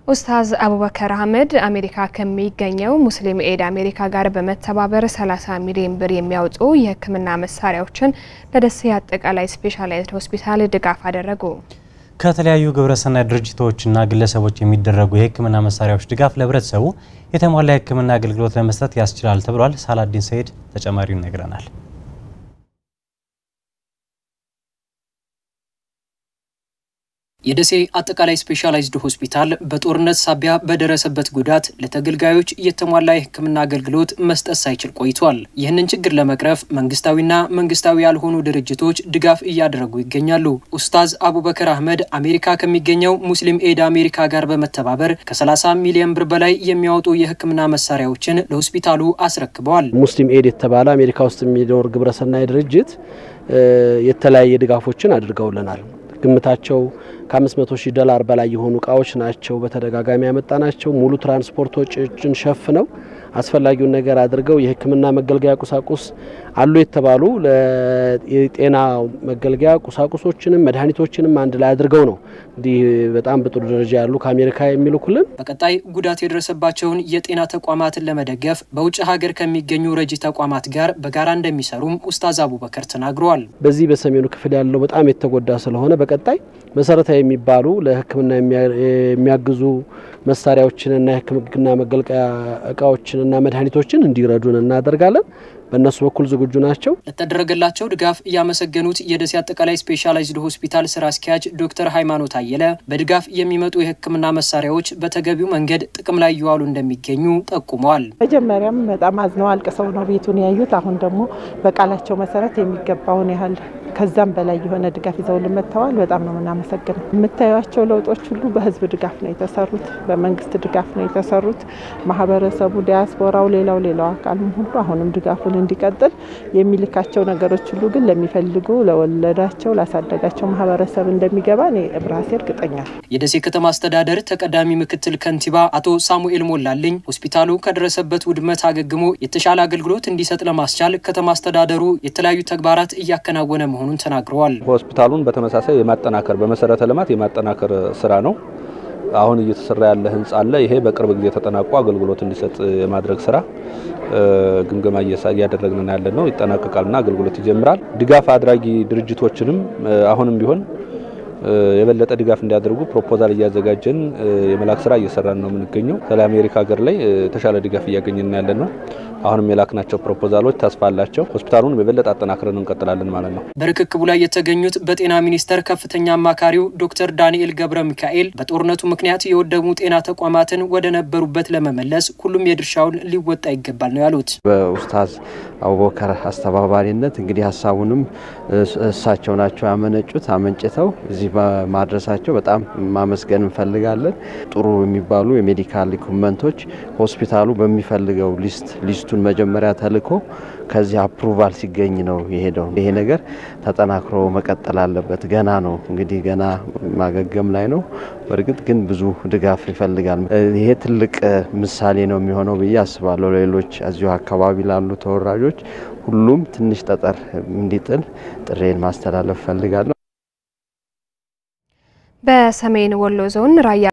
ኡስታዝ አቡበከር አህመድ አሜሪካ ከሚገኘው ሙስሊም ኤድ አሜሪካ ጋር በመተባበር 30 ሚሊዮን ብር የሚያወጡ የሕክምና መሳሪያዎችን ለደሴ አጠቃላይ ስፔሻላይዝድ ሆስፒታል ድጋፍ አደረጉ። ከተለያዩ ግብረሰናይ ድርጅቶችና ግለሰቦች የሚደረጉ የሕክምና መሳሪያዎች ድጋፍ ለህብረተሰቡ የተሟላ የሕክምና አገልግሎት ለመስጠት ያስችላል ተብሏል። ሳላዲን ሰይድ ተጨማሪውን ይነግረናል። የደሴ አጠቃላይ ስፔሻላይዝድ ሆስፒታል በጦርነት ሳቢያ በደረሰበት ጉዳት ለተገልጋዮች የተሟላ የህክምና አገልግሎት መስጠት ሳይችል ቆይቷል። ይህንን ችግር ለመቅረፍ መንግስታዊና መንግስታዊ ያልሆኑ ድርጅቶች ድጋፍ እያደረጉ ይገኛሉ። ኡስታዝ አቡበከር አህመድ አሜሪካ ከሚገኘው ሙስሊም ኤድ አሜሪካ ጋር በመተባበር ከ30 ሚሊዮን ብር በላይ የሚያወጡ የህክምና መሳሪያዎችን ለሆስፒታሉ አስረክበዋል። ሙስሊም ኤድ የተባለ አሜሪካ ውስጥ የሚኖር ግብረሰናይ ድርጅት የተለያየ ድጋፎችን አድርገውልናል። ግምታቸው ከ500 ሺህ ዶላር በላይ የሆኑ እቃዎች ናቸው። በተደጋጋሚ ያመጣ ናቸው። ሙሉ ትራንስፖርት ወጪዎችን ሸፍነው አስፈላጊውን ነገር አድርገው የህክምና መገልገያ ቁሳቁስ አሉ የተባሉ የጤና መገልገያ ቁሳቁሶችንም መድኃኒቶችንም አንድ ላይ አድርገው ነው እንዲህ በጣም በጥሩ ደረጃ ያሉ ከአሜሪካ የሚልኩልን። በቀጣይ ጉዳት የደረሰባቸውን የጤና ተቋማትን ለመደገፍ በውጭ ሀገር ከሚገኙ ረጂ ተቋማት ጋር በጋራ እንደሚሰሩም ኡስታዝ አቡበከር ተናግረዋል። በዚህ በሰሜኑ ክፍል ያለው በጣም የተጎዳ ስለሆነ በቀጣይ መሰረታዊ የሚባሉ ለህክምና የሚያግዙ መሳሪያዎችንና የህክምና መገልገያ እቃዎችንና መድኃኒቶችን እንዲረዱን እናደርጋለን። በእነሱ በኩል ዝግጁ ናቸው። ለተደረገላቸው ድጋፍ ያመሰገኑት የደሴ አጠቃላይ ስፔሻላይዝድ ሆስፒታል ስራ አስኪያጅ ዶክተር ሃይማኖት አየለ በድጋፍ የሚመጡ የህክምና መሳሪያዎች በተገቢው መንገድ ጥቅም ላይ እየዋሉ እንደሚገኙ ጠቁመዋል። መጀመሪያም በጣም አዝነው አልቅሰው ነው ቤቱን ያዩት። አሁን ደግሞ በቃላቸው መሰረት የሚገባውን ያህል ከዛም በላይ የሆነ ድጋፍ ይዘውልን መጥተዋል። በጣም ነው የምናመሰግነው። የምታዩቸው ለውጦች ሁሉ በህዝብ ድጋፍ ነው የተሰሩት፣ በመንግስት ድጋፍ ነው የተሰሩት። ማህበረሰቡ፣ ዲያስፖራው፣ ሌላው ሌላው አካልም ሁሉ አሁንም ድጋፉን እንዲቀጥል የሚልካቸው ነገሮች ሁሉ ግን ለሚፈልጉ ለወለዳቸው፣ ላሳደጋቸው ማህበረሰብ እንደሚገባ እኔ ራሴ እርግጠኛ ነኝ። የደሴ ከተማ አስተዳደር ተቀዳሚ ምክትል ከንቲባ አቶ ሳሙኤል ሞላልኝ ሆስፒታሉ ከደረሰበት ውድመት አገግሞ የተሻለ አገልግሎት እንዲሰጥ ለማስቻል ከተማ አስተዳደሩ የተለያዩ ተግባራት እያከናወነ መሆኑን ተናግረዋል። ሆስፒታሉን በተመሳሳይ የማጠናከር በመሰረተ ልማት የማጠናከር ስራ ነው አሁን እየተሰራ ያለ ህንጻ አለ። ይሄ በቅርብ ጊዜ ተጠናቆ አገልግሎት እንዲሰጥ የማድረግ ስራ ግምገማ እያደረግን ያለ ነው። ይጠናቀቃልና አገልግሎት ይጀምራል። ድጋፍ አድራጊ ድርጅቶችንም አሁንም ቢሆን የበለጠ ድጋፍ እንዲያደርጉ ፕሮፖዛል እያዘጋጀን የመላክ ስራ እየሰራን ነው የምንገኘው። ስለ አሜሪካ ሀገር ላይ የተሻለ ድጋፍ እያገኘን ያለ ነው። አሁንም የላክናቸው ፕሮፖዛሎች ተስፋ አላቸው። ሆስፒታሉን የበለጠ አጠናክረን እንቀጥላለን ማለት ነው። በርክክቡ ላይ የተገኙት በጤና ሚኒስቴር ከፍተኛ አማካሪው ዶክተር ዳንኤል ገብረ ሚካኤል በጦርነቱ ምክንያት የወደሙ ጤና ተቋማትን ወደ ነበሩበት ለመመለስ ሁሉም የድርሻውን ሊወጣ ይገባል ነው ያሉት። በኡስታዝ አቡበከር አስተባባሪነት እንግዲህ ሀሳቡንም እሳቸው ናቸው ያመነጩት። አመንጭተው እዚህ ማድረሳቸው በጣም ማመስገን እንፈልጋለን። ጥሩ የሚባሉ የሜዲካል ኢኩመንቶች ሆስፒታሉ በሚፈልገው ሊስት ሊስቱን መጀመሪያ ተልኮ ከዚህ አፕሩቫል ሲገኝ ነው የሄደው። ይሄ ነገር ተጠናክሮ መቀጠል አለበት። ገና ነው እንግዲህ ገና ማገገም ላይ ነው። በእርግጥ ግን ብዙ ድጋፍ ይፈልጋል። ይሄ ትልቅ ምሳሌ ነው የሚሆነው ብዬ አስባለሁ። ሌሎች እዚሁ አካባቢ ላሉ ተወራጆች ሁሉም ትንሽ ጠጠር እንዲጥል ጥሬን ማስተላለፍ ፈልጋለሁ። በሰሜን ወሎ ዞን ራያ